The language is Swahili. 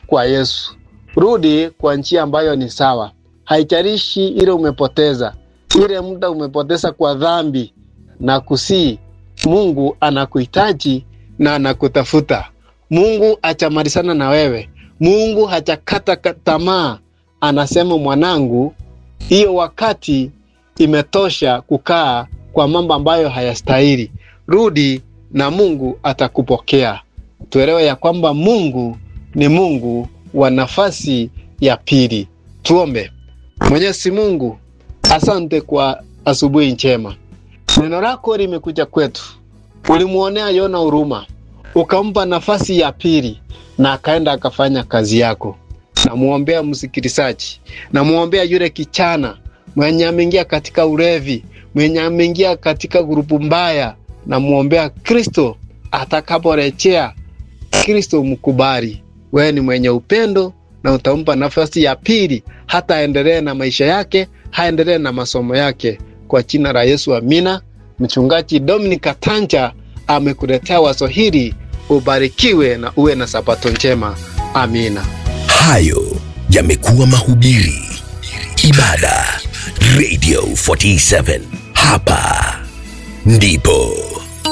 kwa Yesu, rudi kwa njia ambayo ni sawa. Haijalishi ile umepoteza, ile muda umepoteza kwa dhambi na kusii, Mungu anakuhitaji na anakutafuta. Mungu hajamalizana na wewe. Mungu hajakata tamaa, anasema mwanangu, hiyo wakati imetosha kukaa kwa mambo ambayo hayastahili. Rudi na Mungu atakupokea. Tuelewe ya kwamba Mungu ni Mungu wa nafasi ya pili. Tuombe. Mwenyezi Mungu, asante kwa asubuhi njema. Neno lako limekuja kwetu, ulimwonea Yona huruma, ukampa nafasi ya pili na akaenda akafanya kazi yako. Namwombea msikilizaji, namwombea yule kichana mwenye ameingia katika ulevi, mwenye ameingia katika grupu mbaya. Namwombea Kristo atakaporejea, Kristo mkubali. Wewe ni mwenye upendo na utampa nafasi ya pili, hata aendelee na maisha yake, haendelee na masomo yake. Kwa jina la Yesu, amina. Mchungaji Dominic Katanja amekuletea wazo hili. Ubarikiwe na uwe na sabato njema. Amina. Hayo yamekuwa mahubiri, ibada, Radio 47. Hapa ndipo